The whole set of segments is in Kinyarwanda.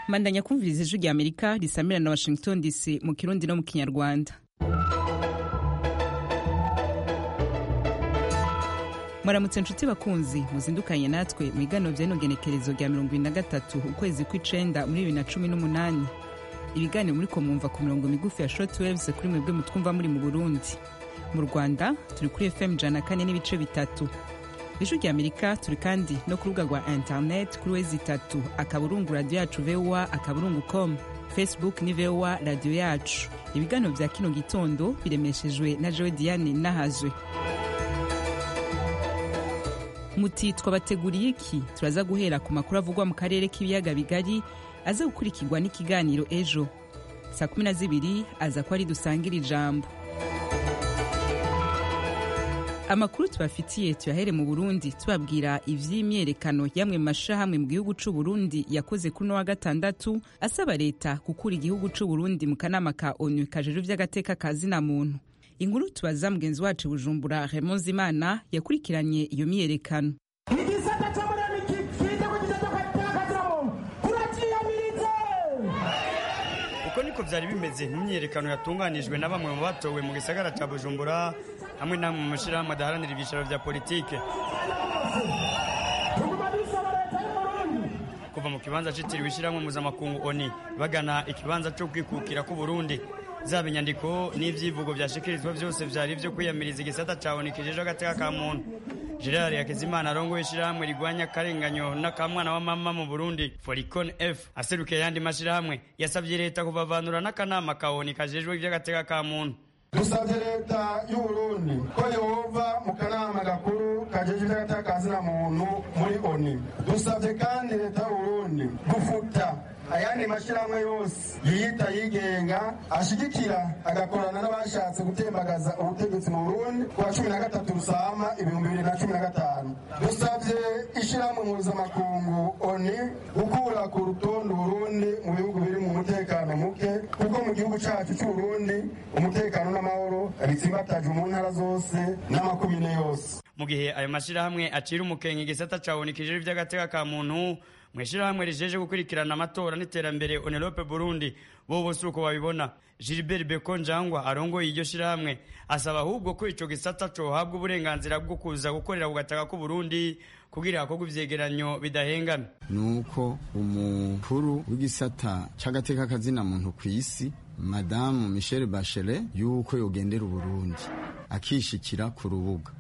mandanya kumviriza ijwi rya amerika risamira na washington dc mu kirundi no mu kinyarwanda muramutse nshuti bakunzi muzindukanye natwe mu ibiganiro by'inogenekerezo rya mirongo irindwi na gatatu ukwezi kw'icenda muri bibiri na cumi n'umunani ibiganiro muri ko mwumva ku mirongo migufi ya short waves kuri mwebwe mutwumva muri mu burundi mu rwanda turi kuri fm jana kane n'ibice bitatu ijwi rya amerika turi kandi no ku rubuga rwa internet kuri wezi itatu akaburungu radiyo yacu voa akaburungu com facebook ni voa radiyo yacu ibiganiro bya kino gitondo biremeshejwe na jowe diane nahazwe muti twabateguriye iki turaza guhera ku makuru avugwa mu karere k'ibiyaga bigari aza gukurikirwa n'ikiganiro ejo saa kumi na zibiri aza ko ari dusangire ijambo amakuru tubafitiye tuyahere mu burundi tubabwira ivy'imyerekano yamwe mu mashirahamwe mu gihugu c'u burundi yakoze kuri uno wa gatandatu asaba leta gukura igihugu c'u burundi mu kanama ka onu kajejwe ivy'agateka ka zina muntu inkuru tubaza mugenzi wacu bujumbura Raymond Zimana yakurikiranye iyo myiyerekano igisata cy'umuriro gifite ku gitaka cya kaziramuntu turakiyamirize uko niko byari bimeze mu myiyerekano yatunganijwe na bamwe mu batowe mu gisagara cya bujumbura hamwe n'amwe mu mashyirahamwe adaharanira ibyicaro bya politike tuguma dusaba leta y'umurundi kuva mu kibanza cyitiriwe ishyirahamwe mpuzamakungu oni bagana ikibanza cyo kwikukira k'uburundi zaba inyandiko n'ibyivugo byashikirizwa byose byari ibyo kwiyamiriza igisata cya oni kijejeho agateka ka muntu gerard hakizimana arongoye ishyirahamwe rigwanya akarenganyo n'akamwana wa mama mu burundi foricon f aserukiye ayandi mashyirahamwe yasabye leta kubavanura n'akanama ka oni kajejwe iby'agateka ka muntu dusabye leta y'uburundi ko yehova mu kanama gakuru kajeje iby'agateka ka zina muntu muri oni dusabye kandi leta y'uburundi gufuta ayandi mashyirahamwe yose yiyita yigenga ashigikira agakorana n'abashatse gutembagaza ubutegetsi mu burundi ku wa cumi na gatatu rusama ibihumbi bibiri na cumi na gatanu dusabye ishyirahamwe mpuzamakungu oni gukura ku rutonde uburundi mu bihugu biri mu mutekano muke kuko mu gihugu cyacu cy'uburundi umutekano n'amahoro bitsimbatajwe mu ntara zose n'amakubine yose mu gihe ayo mashyirahamwe acira umukenke igisata cya oni kijejeho iby'agateka ka muntu mu ishyirahamwe rijeje gukurikirana amatora n'iterambere onelope burundi bo bose uko babibona gilbert beko njangwa arongoye iryo shyirahamwe asaba ahubwo ko icyo gisata cohabwa uburenganzira bwo kuza gukorera ku gataka k'uburundi kugira hakorwe ivyegeranyo bidahengana nuko umukuru w'igisata c'agateka kazina muntu kw'isi madamu michelle bachelet yuko yogendera uburundi akishikira ku rubuga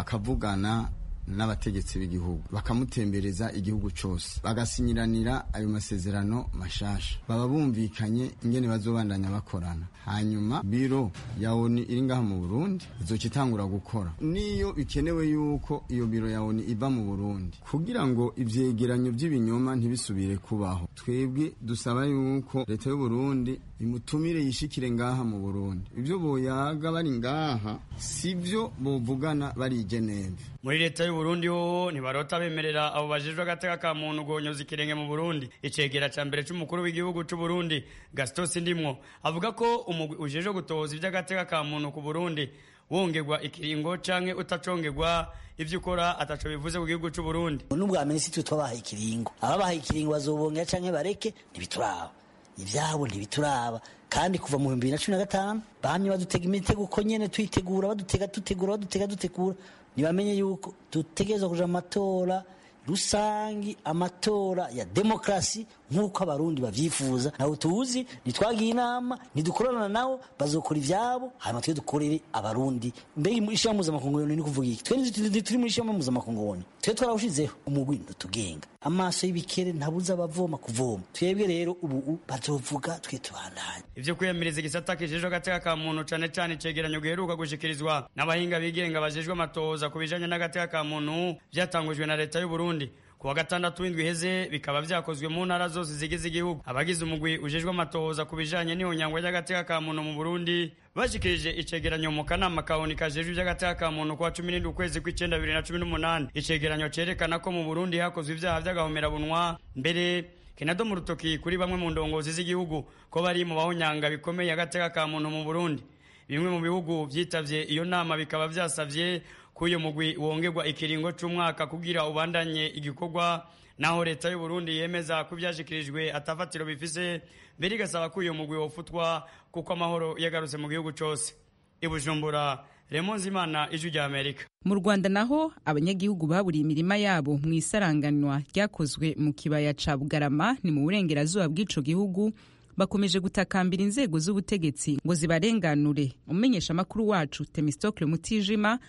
akavugana n'abategetsi b'igihugu bakamutembereza igihugu cose bagasinyiranira ayo masezerano mashasha baba bumvikanye ingene bazobandanya bakorana hanyuma biro ya oni iri ngaha mu burundi izoca itangura gukora niyo bikenewe yuko iyo biro ya oni iva mu burundi kugira ngo ivyegeranyo vy'ibinyoma ntibisubire kubaho twebwe dusaba yuko leta y'uburundi imutumire yishikire ngaha mu burundi ivyo boyaga bari ngaha sivyo bovugana bari i geneve muri leta y'uburundi hoho ntibarota bemerera abo bajejwe agateka ka muntu guhonyoza ikirenge mu burundi icegera ca mbere c'umukuru w'igihugu c'uburundi gaston sindimwo avuga ko umugwi ujejwe gutohoza ivy'agateka ka muntu ku burundi wongerwa ikiringo canke utacongerwa ivyo ukora ataco bivuze ku gihugu c'uburundi n'ubwa minisitiri twabahaye ikiringo ababahaye ikiringo bazobongera canke bareke ntibituraba ivyabo ntibituraba kandi kuva mu bihumbi bibiri na cumi na gatanu bahamye badutega imitego uko nyene tuyitegura badutega tutegura badutega dutegura ntibamenye yuko dutegerezwa kuja mu matora rusangi amatora ya demokarasi nk'uko abarundi bavyifuza nawe tuzi ntitwagiye inama ntidukorana nabo bazokora ivyabo hanyuma twe dukorere abarundi mbega ishirahamwe mpuzamakunguoni ni kuvuga iki twe ntituri muri ishirahamwe mpuzamakunguoni twe twarawushizeho umugwi ndutugenga amaso y'ibikere ntabuza abavoma kuvoma twebwe rero ubu bazovuga twe tubandanye ivyo kwiyamiriza igisata kijejwe agateka ka muntu cane cane icegeranyo giheruka gushikirizwa n'abahinga bigenga bajejwe amatohoza ku bijanye n'agateka ka muntu vyatangujwe na leta y'uburundi ku wa gatandatu w'indwi iheze bikaba vyakozwe mu ntara zose zigize igihugu abagize umugwi ujejwe amatohoza ku bijanye n'ihonyangwa ry'agateka ka muntu mu burundi bashikirije icegeranyo mu kanama ka oni kajejwe ivy'agateka ka muntu ku wa cumi n'indwi ukwezi kw'icenda bibiri na cumi n'umunani icegeranyo cerekana ko mu burundi hakozwe ivyaha vy'agahomerabunwa mbere kinado mu rutoki kuri bamwe mu ndongozi z'igihugu ko bari mu bahonyanga bikomeye agateka ka muntu mu burundi bimwe mu bihugu vyitavye iyo nama bikaba vyasavye ko uyu mugwi wongerwa ikiringo c'umwaka kugira ubandanye igikorwa naho leta y'u Burundi yemeza ko byashikirijwe atafatiro bifise mbere igasaba ko uyu mugwi wofutwa kuko amahoro yagarutse mu gihugu cyose i Bujumbura Raymond Zimana ijwi rya Amerika mu rwanda naho abanyagihugu baburiye imirima yabo mu isaranganwa ryakozwe mu kibaya ca bugarama ni mu burengerazuba bw'ico gihugu bakomeje gutakambira inzego z'ubutegetsi ngo zibarenganure umumenyesha makuru wacu Themistocle Mutijima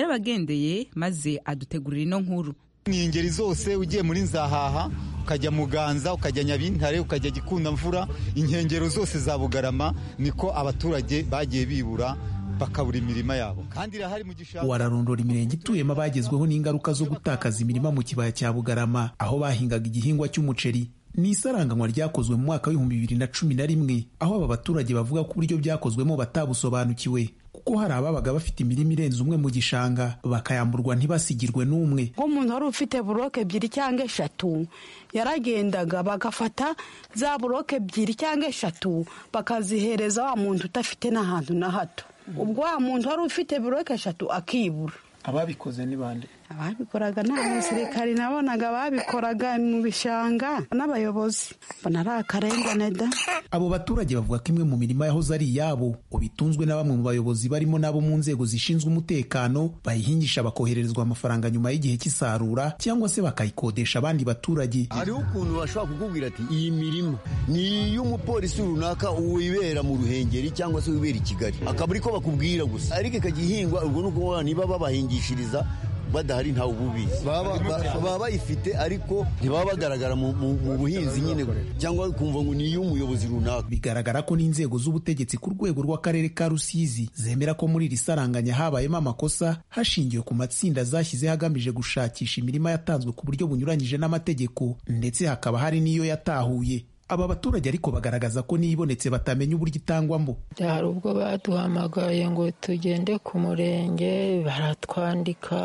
yarabagendeye maze adutegurira ino nkuru ni ingeri zose ugiye muri nzahaha ukajya muganza ukajya nyabintare ukajya gikunda mvura inkengero zose za bugarama niko abaturage bagiye bibura bakabura imirima yabo kandi irahari mu gishanga wararondora imirenge ituyemo abagezweho n'ingaruka zo gutakaza imirima mu kibaya cya bugarama aho bahingaga igihingwa cy'umuceri ni isaranganywa ryakozwe mu mwaka w'ibihumbi bibiri na cumi na rimwe aho aba baturage bavuga ko uburyo byakozwemo batabusobanukiwe kuko hari ababaga bafite imirima irenze umwe mu gishanga bakayamburwa ntibasigirwe n'umwe nk'umuntu wari ufite buroke ebyiri cyangwa eshatu yaragendaga bagafata za buroke ebyiri cyangwa eshatu bakazihereza wa muntu udafite n'ahantu na hato ubwo wa muntu wari ufite buroke eshatu akibura ababikoze ni bande ababikoraga ni abasirikari nabonaga babikoraga mu bishanga n'abayobozi mbona ari akarengane da abo baturage bavuga ko imwe mu mirima yahoze ari iyabo ubitunzwe na bamwe mu bayobozi barimo n'abo mu nzego zishinzwe umutekano bayihingisha bakohererezwa amafaranga nyuma y'igihe cy'isarura cyangwa se bakayikodesha abandi baturage hariho ukuntu bashobora kukubwira ati iyi mirima ni iy'umupolisi runaka wibera mu ruhengeri cyangwa se wibera i kigali akaba ari ko bakubwira gusa ariko ikajya ihingwa ubwo ni ukuvuga niba babahingishiriza badahari ntawe ububizi baba bayifite ariko ntibaba bagaragara mu buhinzi nyine cyangwa kumva ngo ni iy'umuyobozi runaka bigaragara ko n'inzego z'ubutegetsi ku rwego rw'akarere ka rusizi zemera ko muri iri saranganya habayemo amakosa hashingiwe ku matsinda zashyizeho agamije gushakisha imirima yatanzwe ku buryo bunyuranyije n'amategeko ndetse hakaba hari n'iyo yatahuye aba baturage ariko bagaragaza ko n'ibonetse batamenya uburyo itangwamo hari ubwo baduhamagaye ngo tugende ku murenge baratwandika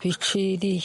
biciriye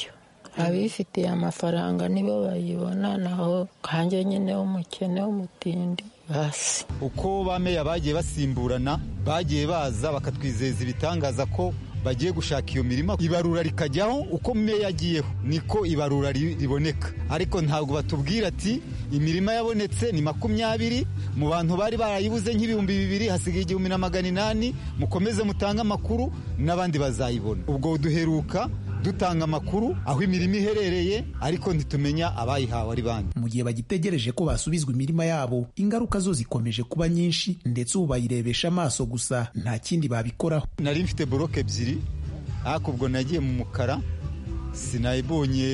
abifitiye amafaranga nibo bayibona naho kanjye nyine w'umukene w'umutindi basi uko bameya bagiye basimburana bagiye baza bakatwizeza ibitangaza ko bagiye gushaka iyo mirima ibarura rikajyaho uko meya agiyeho niko ibarura riboneka ariko ntabwo batubwira ati imirima yabonetse ni makumyabiri mu bantu bari barayibuze nk'ibihumbi bibiri hasigaye igihumbi na magana inani mukomeze mutange amakuru n'abandi bazayibona ubwo duheruka dutanga amakuru aho imirimo iherereye ariko ntitumenya abayihawe ari bande mu gihe bagitegereje ko basubizwa imirima yabo ingaruka zo zikomeje kuba nyinshi ndetse ubu bayirebesha amaso gusa nta kindi babikoraho nari mfite buroke ebyiri ariko ubwo nagiye mu mukara sinayibonye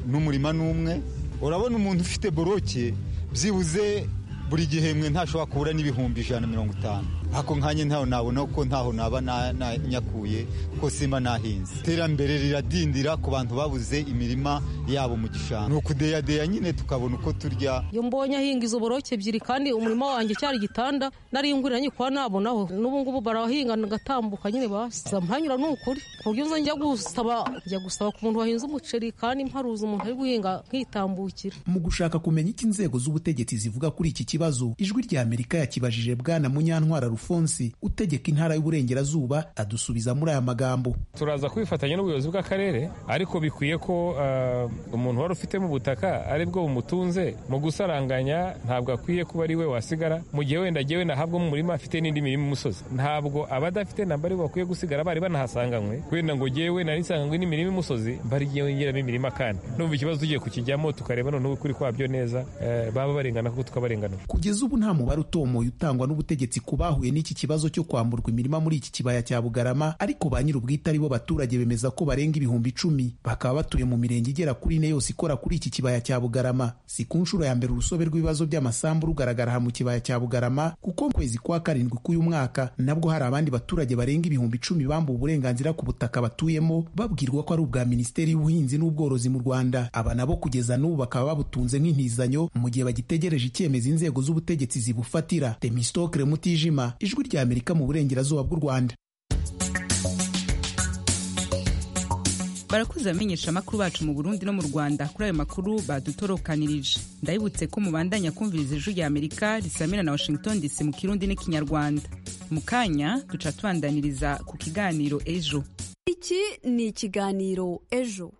n'umurima n'umwe urabona umuntu ufite buroke byibuze buri gihembwe ntashobora kubura n'ibihumbi ijana na mirongo itanu ariko nkanjye ntaho nabona kuko ntaho naba nanyakuye kuko simba nahinze iterambere riradindira ku bantu babuze imirima yabo mu gishanga ni ukudeyadeya nyine tukabona uko turya iyo mbonye ahinga izo boroke ebyiri kandi umurima wanjye cyari igitanda nariyungurira nyikora nabonaho n'ubu ngubu barahinga ngatambuka nyine basa mpanyura ni ukuri ku buryo nza njya gusaba njya gusaba ku muntu wahinze umuceri kandi mparuza umuntu ari guhinga nkitambukira mu gushaka kumenya icyo inzego z'ubutegetsi zivuga kuri iki kibazo ijwi rya amerika yakibajije bwana munyantwara rufonsi utegeka intara y'uburengerazuba adusubiza muri aya magambo turaza kwifatanya n'ubuyobozi bw'akarere ariko bikwiye ko uh, umuntu wari ufitemo ubutaka ari bwo bumutunze mu gusaranganya ntabwo akwiye kuba ari we wasigara mu gihe wenda agiye wenda ahabwa mu murima afite n'indi mirima imusozi ntabwo abadafite namba ari bakwiye gusigara bari banahasanganywe wenda ngo ngewe nari nsanganywe n'imirima imusozi mbarigiye ngeramo imirima kandi n'umva ikibazo tugiye kukijyamo tukareba noneho ukuri kwabyo neza uh, baba barengana kuko tukabarengana kugeza ubu nta mubare utomoye utangwa n'ubutegetsi ku bahuye n'iki kibazo cyo kwamburwa imirima muri iki kibaya cya bugarama ariko ba nyir'ubwite ari bo baturage bemeza ko barenga ibihumbi icumi bakaba batuye mu mirenge igera kuri ine yose ikora kuri iki kibaya cya bugarama si ku nshuro ya mbere urusobe rw'ibibazo by'amasambu rugaragara aha mu kibaya cya bugarama kuko mu kwezi kwa karindwi k'uyu mwaka nabwo hari abandi baturage barenga ibihumbi icumi bambuwe uburenganzira ku butaka batuyemo babwirwa ko ari ubwa minisiteri y'ubuhinzi n'ubworozi mu rwanda aba nabo kugeza n'ubu bakaba babutunze nk'intizanyo mu gihe bagitegereje icyemezo inzego inzego z'ubutegetsi zibufatira temistokre mutijima ijwi rya amerika mu burengerazuba bw'u rwanda barakuze abamenyesha amakuru bacu mu burundi no mu rwanda kuri ayo makuru badutorokanirije ndabibutse ko mubandanya kumviriza ijwi rya amerika risamira na washington dc mu kirundi n'ikinyarwanda mu kanya duca tubandaniriza ku kiganiro ejo iki ni ikiganiro ejo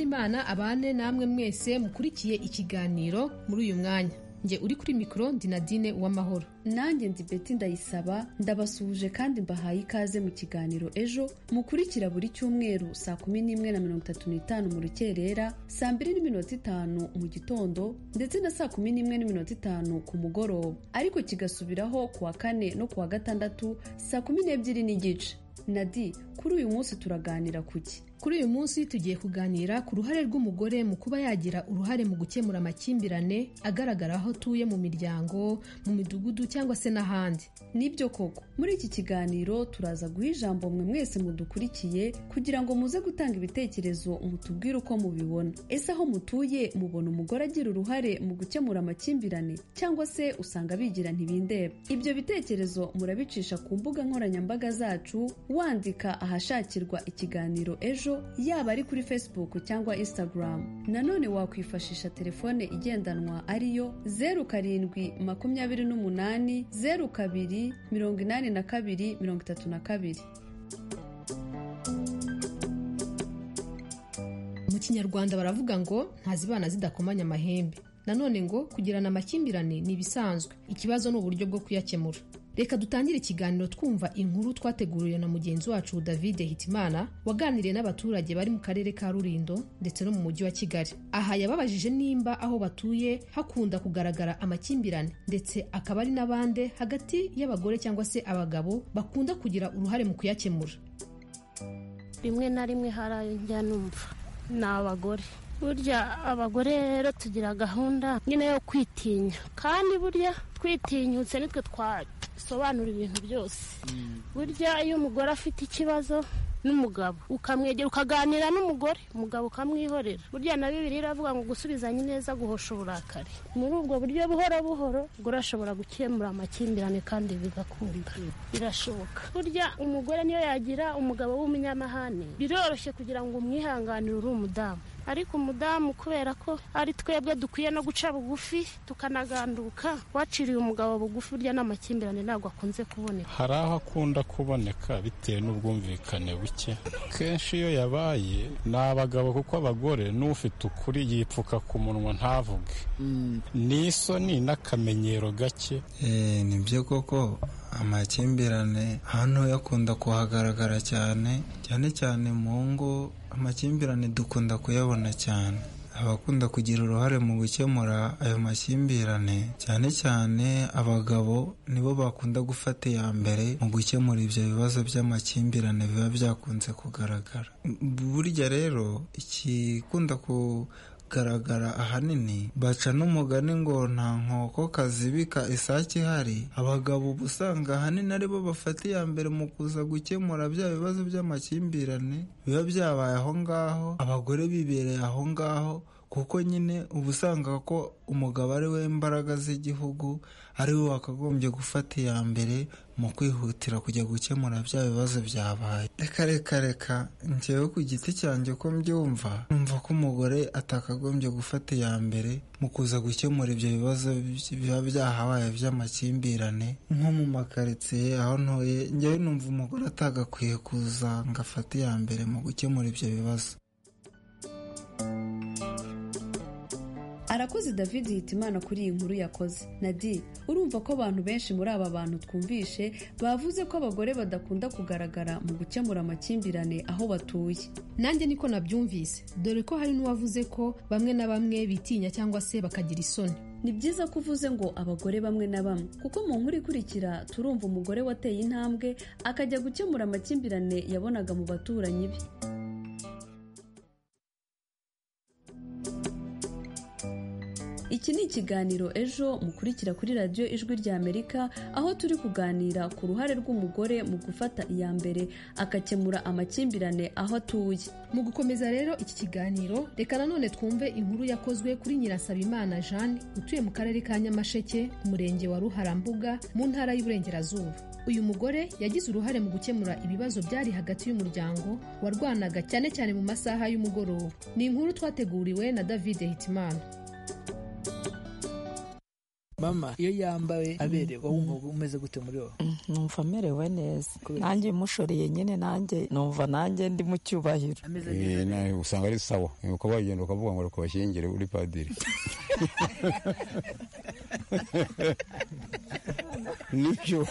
w'imana abane namwe mwese mukurikiye ikiganiro muri uyu mwanya njye uri kuri mikoro ndi nadine uwamahoro nanjye ndi beti ndayisaba ndabasuhuje kandi mbahaye ikaze mu kiganiro ejo mukurikira buri cyumweru saa kumi n'imwe na mirongo itatu n'itanu mu rukerera saa mbiri n'iminota itanu mu gitondo ndetse na saa kumi n'imwe n'iminota itanu ku mugoroba ariko kigasubiraho ku wa kane no ku wa gatandatu saa kumi n'ebyiri n'igice nadi kuri uyu munsi turaganira ku ki Kuri uyu munsi tugiye kuganira ku ruhare rw'umugore mu kuba yagira uruhare mu gukemura amakimbirane agaragara aho atuye mu miryango, mu midugudu cyangwa se n'ahandi. Nibyo koko, muri iki kiganiro turaza guha ijambo mwe mwese mudukurikiye kugira ngo muze gutanga ibitekerezo mutubwire uko mubibona. Ese aho mutuye mubona umugore agira uruhare mu gukemura amakimbirane cyangwa se usanga bigira ntibindeba. Ibyo bitekerezo murabicisha ku mbuga nkoranyambaga zacu wandika ahashakirwa ikiganiro ejo yaba ari kuri facebook cyangwa instagram nanone wakwifashisha telefone igendanwa ariyo zeru karindwi makumyabiri n'umunani zeru kabiri mirongo inani na kabiri mirongo itatu na kabiri Mu kinyarwanda baravuga ngo ntazibana zidakomanya amahembe nanone ngo kugirana amakimbirane ni ibisanzwe ikibazo ni uburyo bwo kuyakemura reka dutangire ikiganiro twumva inkuru twateguriwe na mugenzi wacu david hitimana waganiriye n'abaturage bari mu karere ka rurindo ndetse no mu mujyi wa kigali aha yababajije nimba aho batuye hakunda kugaragara amakimbirane ndetse akaba ari n'abande hagati y'abagore cyangwa se abagabo bakunda kugira uruhare mu kuyakemura rimwe na rimwe harajya numva ni abagore burya abagore rero tugira gahunda nyine yo kwitinya kandi burya twitinyutse nitwe twasobanura ibintu byose burya iyo umugore afite ikibazo n'umugabo ukamwegera ukaganira n'umugore umugabo ukamwihorera burya na bibiri iravuga ngo gusubizanya neza guhosha uburakari muri ubwo buryo buhoro buhoro umugore ashobora gukemura amakimbirane kandi bigakunda birashoboka burya umugore niyo yagira umugabo w'umunyamahane biroroshye kugira ngo umwihanganire uri umudamu ariko umudamu kubera ko ari twebwe dukwiye no guca bugufi tukanaganduka waciriye umugabo bugufi urya n'amakimbirane ntabwo akunze kuboneka hari aho akunda kuboneka bitewe n'ubwumvikane buke kenshi iyo yabaye ni abagabo kuko abagore n'ufite ukuri yipfuka ku munwa ntavuge n'isoni n'akamenyero gake ni byo koko amakimbirane hano yakunda kuhagaragara cyane cyane cyane mu ngo amakimbirane dukunda kuyabona cyane abakunda kugira uruhare mu gukemura ayo makimbirane cyane cyane abagabo nibo bakunda gufata iya mbere mu gukemura ibyo bibazo by'amakimbirane biba byakunze kugaragara burya rero ikikunda ku kugaragara ahanini baca n'umugani ngo nta nkoko kazibika isake ihari abagabo uba usanga ahanini aribo bafata iya mbere mu kuza gukemura bya bibazo by'amakimbirane biba byabaye aho ngaho abagore bibereye aho ngaho kuko nyine uba usanga ko umugabo ari we mbaraga z'igihugu ari we wakagombye gufata iya mbere mu kwihutira kujya gukemura bya bibazo byabaye reka reka reka njyewe ku giti cyanjye ko mbyumva numva ko umugore atakagombye gufata iya mbere mu kuza gukemura ibyo bibazo biba byahabaye by'amakimbirane nko mu makaritsiye aho ntuye njyewe numva umugore atagakwiye kuza ngo afate iya mbere mu gukemura ibyo bibazo arakoze david hitimana kuri iyi nkuru yakoze nadi urumva ko abantu benshi muri aba bantu twumvishe bavuze ko abagore badakunda kugaragara mu gukemura amakimbirane aho batuye nanjye niko nabyumvise dore ko hari n'uwavuze ko bamwe na bamwe bitinya cyangwa se bakagira isoni ni byiza ko uvuze ngo abagore bamwe na bamwe kuko mu nkuru ikurikira turumva umugore wateye intambwe akajya gukemura amakimbirane yabonaga mu baturanyi be iki ni ikiganiro ejo mukurikira kuri radiyo ijwi rya amerika aho turi kuganira ku ruhare rw'umugore mu gufata iya mbere akakemura amakimbirane aho atuye mu gukomeza rero iki kiganiro reka nanone twumve inkuru yakozwe kuri nyirasabimana jeanne utuye mu karere ka nyamasheke umurenge wa ruharambuga mu ntara y'uburengerazuba uyu mugore yagize uruhare mu gukemura ibibazo byari hagati y'umuryango warwanaga cyane cyane mu masaha y'umugoroba ni inkuru twateguriwe na david hitimana mama iyo yambaye aberewe wowe umva umeze gute muri wowe numva amerewe neza nanjye mushoreye nyine nanjye numva nanjye ndi mu cyubahiro Eh, na- usanga ari sawa uko bagenda ukavuga ngo reka bashyingire uri padiri nibyo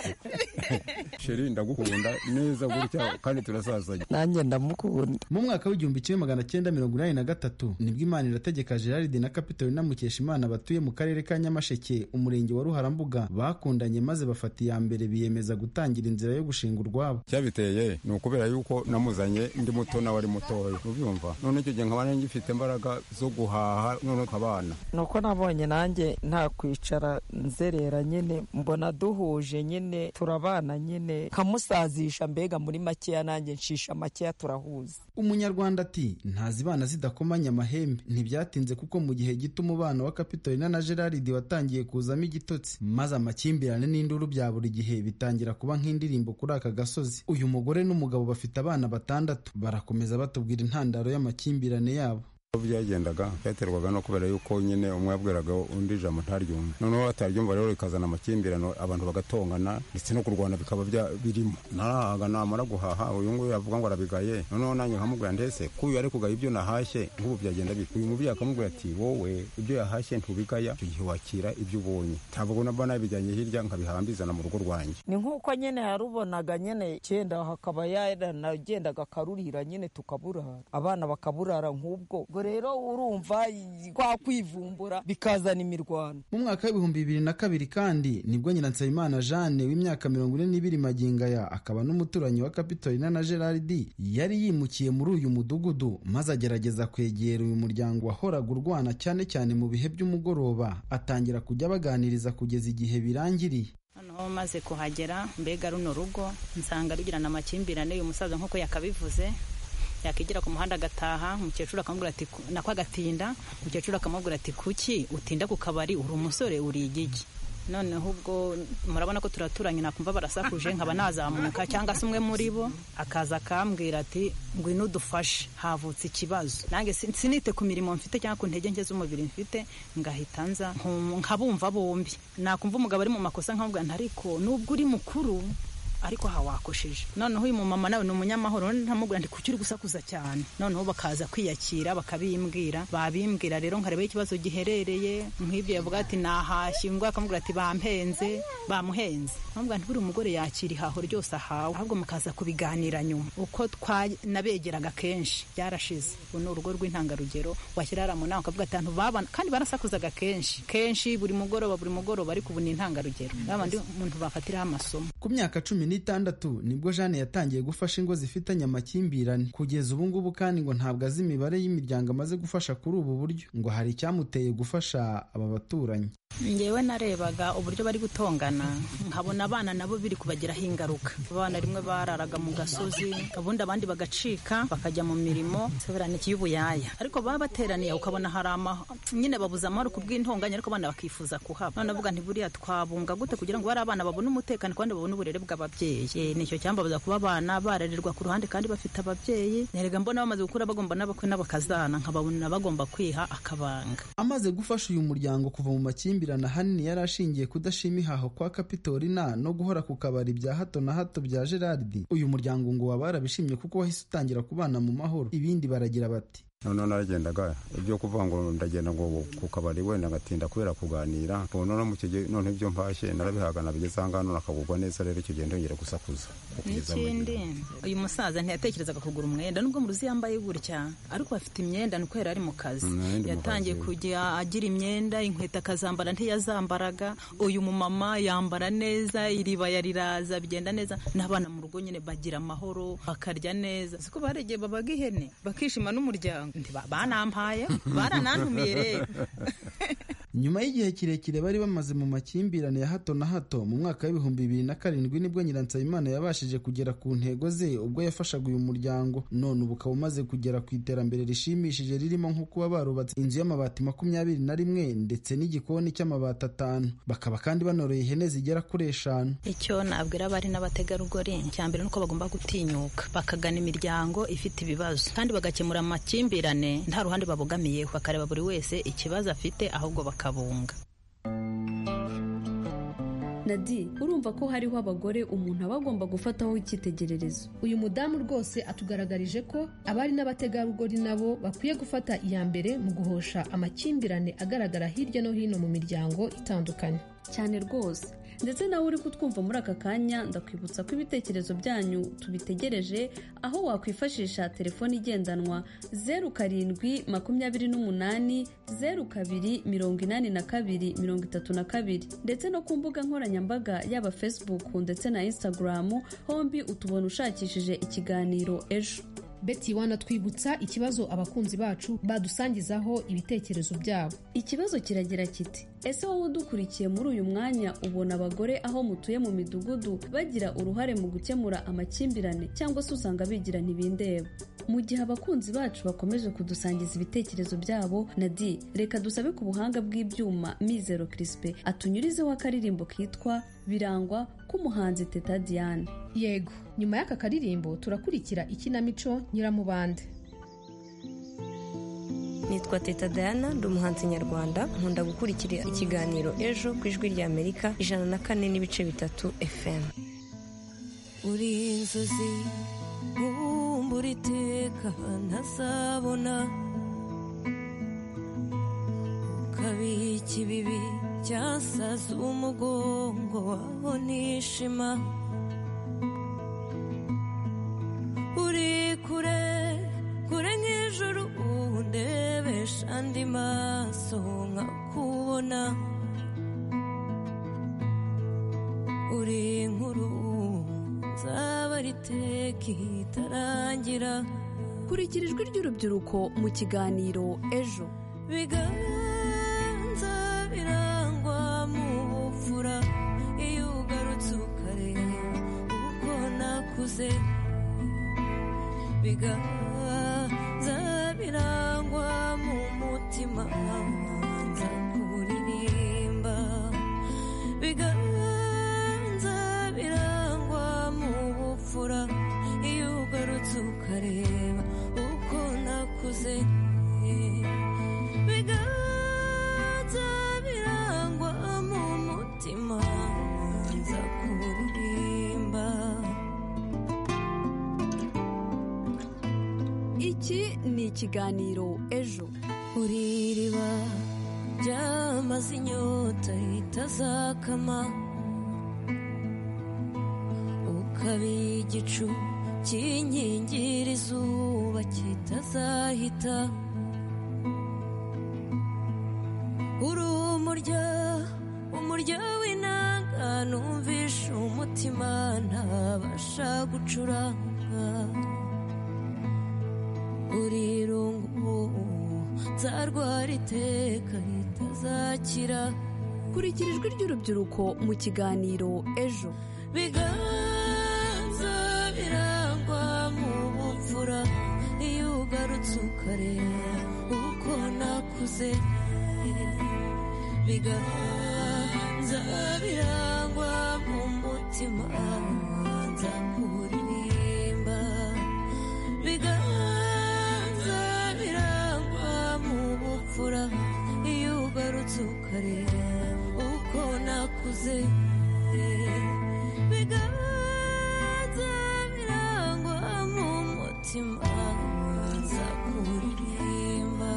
sheri ndagukunda neza gutya kandi turasazanye nanjye ndamukunda mu mwaka w'igihumbi kimwe magana cyenda mirongo inani na gatatu nibwo imana irategeka gerard na kapitolina mukeshimana batuye mu karere ka nyamasheke umurenge wa ruharambuga bakundanye maze bafata iya mbere biyemeza gutangira inzira yo gushinga urwabo cyabiteye ni ukubera yuko namuzanye ndi muto nawe ari mutoya ubyumva none icyo gihe nkaba ngifite imbaraga zo guhaha none nkabana nuko nabonye nanjye nta kwicara nzerera nyine mbona duhuje nyine turabana nyine nkamusazisha mbega muri makeya nanjye nshisha makeya turahuza umunyarwanda ati ntazibana zidakomanya amahembe ntibyatinze kuko mu gihe gito umubano wa kapitolina na gerard watangiye kuzamo igitotsi maze amakimbirane n'induru bya buri gihe bitangira kuba nk'indirimbo kuri aka gasozi uyu mugore n'umugabo bafite abana batandatu barakomeza batubwira intandaro y'amakimbirane yabo uko byagendaga byaterwaga no kubera yuko nyine umwe yabwiraga undi ijambo ntaryumva noneho ataryumva rero rikazana amakimbirane abantu bagatongana ndetse no kurwana bikaba bya- birimo narahaga namara guhaha uyu nguyu yavuga ngo arabigaye noneho nanjye nkamubwira ndetse ko uyu ari kugaya ibyo nahashye nk'ubu byagenda bite uyu mubyeyi akamubwira ati wowe ibyo yahashye ntubigaya icyo gihe wakira ibyo ubonye ntabwo na bana bijyanye hirya nkabihambizana mu rugo rwanjye ni nk'uko nyine yarubonaga nyine cyenda hakaba yaranagendaga akarurira nyine tukaburara abana bakaburara nk'ubwo ubwo rero urumva kwa kwivumbura bikazana imirwano mu mwaka w'ibihumbi bibiri na kabiri kandi nibwo nyiransabimana jeanne w'imyaka mirongo ine n'ibiri magingaya akaba n'umuturanyi wa kapitolina na gerard yari yimukiye muri uyu mudugudu maze agerageza kwegera uyu muryango wahoraga urwana cyane cyane mu bihe by'umugoroba atangira kujya baganiriza kugeza igihe birangiriye noneho maze kuhagera mbega runo rugo nsanga rugirana amakimbirane uyu musaza nk'uko yakabivuze yakigira ku muhanda agataha umukecuru akamubwira ati "Ku- nako agatinda umukecuru akamubwira ati kuki utinda ku kabari uri umusore uri igigi noneho ubwo murabona ko turaturanye nakumva barasakuje nkaba nazamuka cyangwa se umwe muri bo akaza akambwira ati ngwino udufashe havutse ikibazo nanjye sin- sinite ku mirimo mfite cyangwa ku ntege nke z'umubiri mfite ngahita nza nkum- nkabumva bombi nakumva umugabo ari mu makosa nkamubwira nti ariko nubwo uri mukuru ariko aha wakosheje noneho uyu mumama nawe ni umunyamahoro none ntamubwira ndi kuki uri gusakuza cyane noneho bakaza kwiyakira bakabimbwira babimbwira rero nkareba aho ikibazo giherereye nk'ibyo yavuga ati nahashye ngo akamubwira ati bampenze bamuhenze nkamubwira nti buriya umugore yakira ihaho ryose ahawe ahubwo mukaza kubiganira nyuma uko twa- nabegeraga kenshi byarashize ubu ni urugo rw'intangarugero wakirara mu nama ukavuga atanu babana kandi barasakuzaga kenshi kenshi buri mugoroba buri mugoroba ariko ubu ni intangarugero babandi umuntu bafatiraho amasomo ku myaka cumi n'itandatu nibwo jeanne yatangiye gufasha ingo zifitanye amakimbirane kugeza ubu ngubu kandi ngo ntabwo azi imibare y'imiryango amaze gufasha kuri ubu buryo ngo hari icyamuteye gufasha aba baturanyi ngewe narebaga uburyo bari gutongana nkabona abana nabo biri kubagiraho ingaruka abana rimwe bararaga mu gasozi ubundi abandi bagacika bakajya mu mirimo seberaniki y'ubuyaya ariko baba bateraniye ukabona hari amaho nyine babuze amahoro ku bw'intonganya ariko abana bakifuza kuhaba none avuga nti buriya twabunga gute kugira ngo bari abana babone umutekano kandi babone uburere bw'ababyeyi Eh, nicyo cyambabuza kuba abana barererwa ku ruhande kandi bafite ababyeyi nerega mbona bamaze gukura bagomba n'abakwe n'abakazana nkababona bagomba kwiha akabanga amaze gufasha uyu muryango kuva mu makimbirane ahanini yari ashingiye kudashima ihaho kwa kapitolina no guhora ku kabari bya hato na hato bya gerard uyu muryango ngo waba warabishimye kuko wahise utangira kubana mu mahoro ibindi baragira bati noneho naragendaga ibyo kuvuga ngo ndagenda ngo ku kabari wenda ngatinda kubera kuganira ubu noneho mu kige none ibyo mpashye narabihagana bigeze aha ngaha none akagubwa neza rero icyo gihe ndongera gusakuza kugeza mu gihe. n'ikindi uyu musaza ntiyatekerezaga kugura umwenda nubwo mu ruzi yambaye gutya ariko afite imyenda ni uko yari ari mu kazi Mm, yari mu yatangiye kazi. kujya agira imyenda inkweto akazambara ntiyazambaraga uyu mumama yambara neza iribaya riraza bigenda neza n'abana mu rugo nyine bagira amahoro bakarya neza siko baregeye babaga ihene bakishima n'umuryango Nti ba- banampaye baranantumiye rero nyuma y'igihe kirekire bari bamaze mu makimbirane ya hato na hato mu mwaka w'ibihumbi bibiri na karindwi nibwo nyiransabimana yabashije kugera ku ntego ze ubwo yafashaga uyu muryango none ubu ukaba umaze kugera ku iterambere rishimishije ririmo nko kuba barubatse inzu y'amabati makumyabiri na rimwe ndetse n'igikoni cy'amabati atanu bakaba kandi banoroye ihene zigera kuri eshanu icyo nabwira abari n'abategarugori cya mbere nuko bagomba gutinyuka bakagana imiryango ifite ibibazo kandi bagakemura amakimbirane nta ruhande babogamiyeho bakareba buri wese ikibazo afite ahubwo bakabunga nadi urumva ko hariho abagore umuntu aba agomba gufataho icyitegererezo uyu mudamu rwose atugaragarije ko abari n'abategarugori nabo bakwiye gufata iya mbere mu guhosha amakimbirane agaragara hirya no hino mu miryango itandukanye cyane rwose ndetse nawe uri kutwumva muri aka kanya ndakwibutsa ko ibitekerezo byanyu tubitegereje aho wakwifashisha telefone igendanwa zeru karindwi makumyabiri n'umunani zeru kabiri mirongo inani na kabiri mirongo itatu na kabiri ndetse no ku mbuga nkoranyambaga yaba facebook ndetse na instagram hombi utubona ushakishije ikiganiro ejo beti wana twibutsa ikibazo abakunzi bacu badusangizaho ibitekerezo byabo ikibazo kiragira kiti ese wowe udukurikiye muri uyu mwanya ubona abagore aho mutuye mu midugudu bagira uruhare mu gukemura amakimbirane cyangwa se usanga bigira ntibindeba mu gihe abakunzi bacu bakomeje kudusangiza ibitekerezo byabo na di reka dusabe ku buhanga bw'ibyuma mizero kirisipe atunyurizeho akaririmbo kitwa birangwa k'umuhanzi teta diane yego nyuma y'aka karirimbo turakurikira ikinamico nyiramubande nitwa teta diana ndi umuhanzi nyarwanda nkunda gukurikira ikiganiro ejo ku ijwi rya amerika ijana na kane n'ibice bitatu fm uri inzozi bumbura iteka ntazabona ukabika ibibi byasaza umugongo waho nishima uri kure kure nk'ijuru undebesha andi maso nkakubona uri nkuru nzaba riteka itarangira kurikira ijwi ry'urubyiruko mu kiganiro ejo biganza birangwa mu bupfura iyo ugarutse ukareba uko nakuze biganza birangwa mu mutima nza kuririmba biganza birangwa mu bupfura iyo ugarutse ukareba uko nakuze biganza birangwa mu mutima nza kuririmba iki ni ikiganiro ejo uri iriba ryamaze inyota itazakama ukaba igicu kinkingira izuba kitazahita uri umurya umurya w'inanga numvishe umutima ntabasha gucuranga uri irungu nzarwara iteka ritazakira kurikira ijwi ry'urubyiruko mu kiganiro ejo biganza birangwa mu bupfura iyo ugarutse ukareba uko nakuze biganza birangwa mu mutima nza kuririmba biganza birangwa mu bupfura iyo ugarutse ukareba uko nakuze biganza birangwa mu mutima nza kuririmba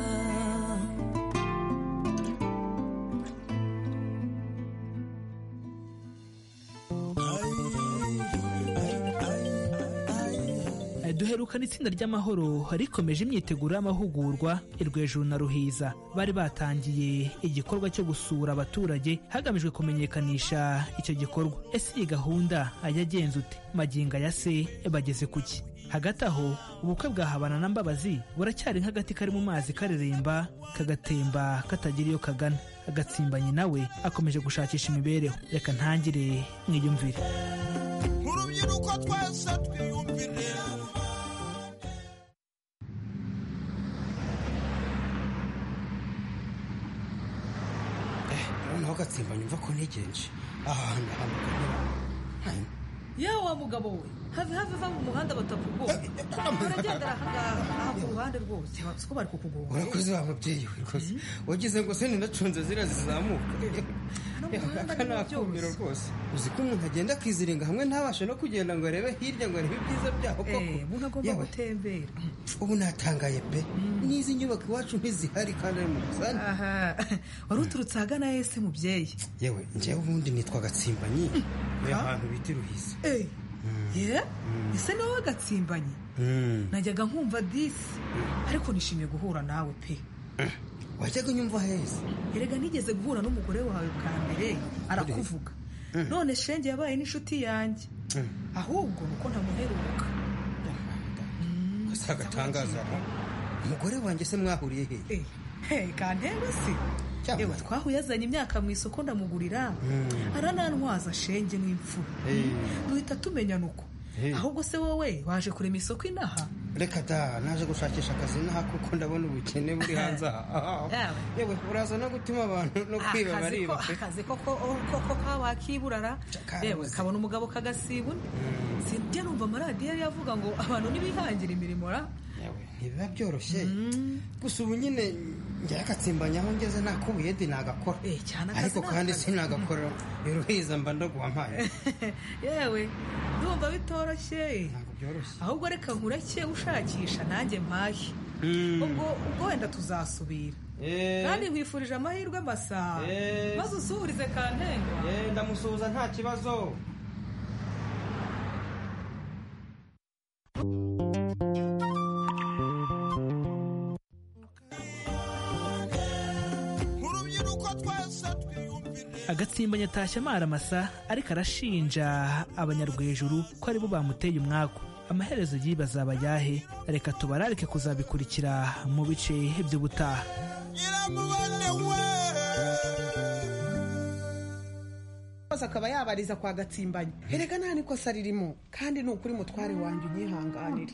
duherukana itsinda ry'amahoro rikomeje imyiteguro y'amahugurwa irwejuru na ruhiza bari batangiye igikorwa cyo gusura abaturage hagamijwe kumenyekanisha icyo gikorwa ese iyi gahunda yagenze ute maginga ya se bageze kuki hagati aho ubukwe bwa habana na mbabazi buracyari nk'agati kari mu mazi kareremba kagatemba katagira iyo kagana agatsimbanyi nawe akomeje gushakisha imibereho reka ntangire mwiyumvire urubyiruko twese twiyumvire noneho agatsimba nyumva ko ntegereje aha hantu ahantu yewe wa mugabo we have have va mu muhanda batakugoye uragendera aha ngaha aha ku ruhande rwose batsuko bari kukugonga urakoze wa mubyeyi we rwose wagize ngo se ninacunze ziriya zizamuka aka ni akumiro rwose uzi ko umuntu agenda akiziringa hamwe ntabashe no kugenda ngo arebe hirya ngo arebe ibyiza byaho koko umuntu agomba Yewe, gutembera ubu natangaye pe n'izi nyubako iwacu ntizihari kandi ari mu busani aha wari uturutse ahagana ese mubyeyi yewe njyewe ubundi nitwa gatsimbanyi ni ahantu bita i ruhisa Eh, ye ese ni wowe gatsimbanyi Mm. najyaga nkumva disi ariko nishimiye guhura nawe pe wajyaga unyumva heza erega nigeze guhura n'umugore wawe bwa mbere arakuvuga none shenge yabaye n'inshuti yanjye ahubwo nuko ntamuheruka gusa agatangaza umugore wanjye se mwahuriye hehe Hey, kantembe se yewe twahuye azanye imyaka mu isoko ndamugurira aranantwaza shenge n'imfura duhita tumenyana uko Eh. ahubwo se wowe waje kurema isoko inaha reka da naje gushakisha akazi naha kuko ndabona ubukene buri hanze aha Yawe. yewe uraza no gutuma abantu no kwiba Akazi ko- bariba pe. akazi koko koko kawakiburara yewe kabona umugabo kagasibuna sinjya numva amaradiyo yari avuga ngo abantu nibihangira imirimo ra ntibiba byoroshye gusa ubu nyine njya agatsimbanya aho ngeze nta kubuye di nagakora akazi ariko ni kandi akazi. sinagakora iruhiza mba ndaguha mpaye yewe ndumva bitoroshye ahubwo reka nkureke ushakisha nanjye mpahe ubwo ubwo wenda tuzasubira kandi nkwifurije amahirwe masaha Eh. maze usuburize kantengwa ndamusuhuza nta kibazo urubyiruko twese twiyumvire agatsimbanya atashye amaramasa ariko arashinja abanyarwejuru ko aribo bamuteye umwaku amaherezo yibaza abayahe reka tubararike kuzabikurikira mu bice by'ubutaha maze akaba yabariza kwa gatsimbanye erega nta nikosa ririmo kandi ni ukuri mutware wanjye unyihanganire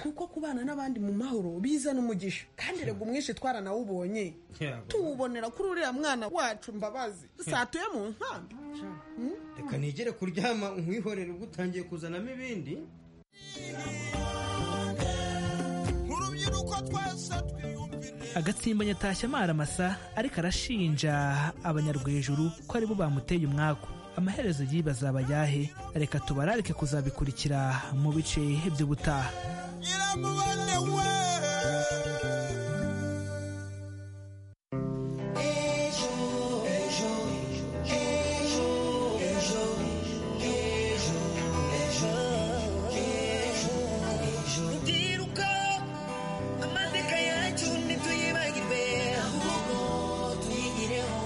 kuko kubana n'abandi mu mahoro biza n'umugisha kandi erega umwishe twara nawe ubonye tuwubonera kuri uriya mwana wacu mbabazi satuye mu nkambi Hmm? reka nigere kuryama nkwihorere ubwo utangiye kuzanamo ibindi urubyiruko twese twiyumvire agatsimbanya atashye amaramasa ariko arashinja abanyarwejuru ko aribo bamuteye umwaku amaherezo yibaza abayahe reka tubararike kuzabikurikira mu bice by'ubutaha ndiruka amateka yacu ntituyibagirwe ahubwo tuyigireho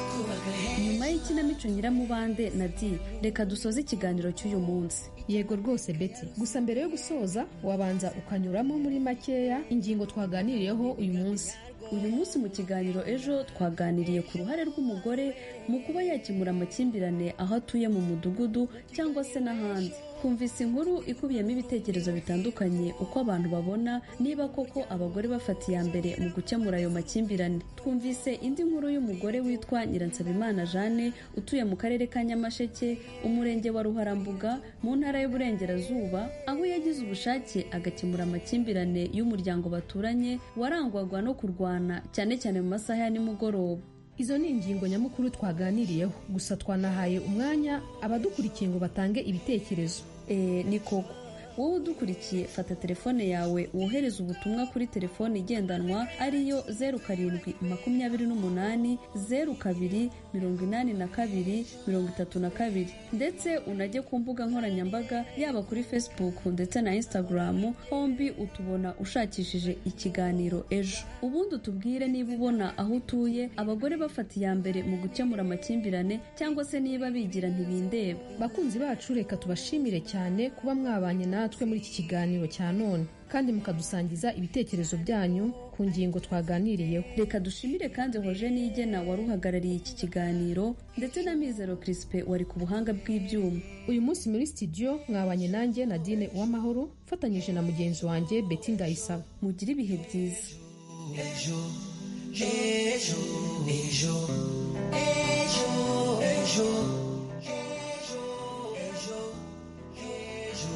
kubaka nyuma y'ikinamico nyiramubande na di reka dusoze ikiganiro cy'uyu munsi yego rwose beti gusa mbere yo gusoza wabanza ukanyuramo muri makeya ingingo twaganiriyeho uyu munsi uyu munsi mu kiganiro ejo twaganiriye ku ruhare rw'umugore mu kuba yakemura amakimbirane aho atuye mu mudugudu cyangwa se n'ahandi humvise inkuru ikubiyemo ibitekerezo bitandukanye uko abantu babona niba koko abagore bafata iya mbere mu gukemura ayo makimbirane twumvise indi nkuru y'umugore witwa nyiransabimana jane utuye mu karere ka nyamasheke umurenge wa ruharambuga mu ntara y'uburengerazuba aho yagize ubushake agakemura amakimbirane y'umuryango baturanye warangwaga no kurwana cyane cyane mu masaha ya nimugoroba izo ni ingingo nyamukuru twaganiriyeho gusa twanahaye umwanya abadukurikiye ngo batange ibitekerezo ni koko wowe udukurikiye fata telefone yawe wohereze ubutumwa kuri telefone igendanwa ariyo zeru karindwi makumyabiri n'umunani zeru kabiri mirongo inani na kabiri mirongo itatu na kabiri ndetse unajye ku mbuga nkoranyambaga yaba kuri facebook ndetse na instagram hombi utubona ushakishije ikiganiro ejo ubundi utubwire niba ubona aho utuye abagore bafata iya mbere mu gukemura amakimbirane cyangwa se niba bigira ntibindeba bakunzi bacu reka tubashimire cyane kuba mwabanye natwe muri iki kiganiro cya none kandi mukadusangiza ibitekerezo byanyu ku ngingo twaganiriyeho reka dushimire kandi hoje nigena wari uhagarariye iki kiganiro ndetse na mizero kirisipe wari ku buhanga bw'ibyuma uyu munsi muri studio mwabanye nanjye nadine uwamahoro mfatanyije na mugenzi wanjye beti ndayisaba mugire ibihe byiza ejo ejo ejo ejo ejo ejo ejo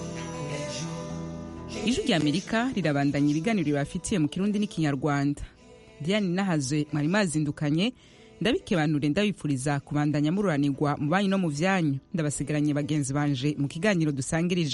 ijwi ry'amerika rirabandanya ibiganiro bibafitiye mu kirundi n'ikinyarwanda diane nahazwe mwari mazindukanye ndabikebanure ndabifuriza kubandanya mururanirwa mu banyu no mu byanyu ndabasigaranye bagenzi banje mu kiganiro dusangirije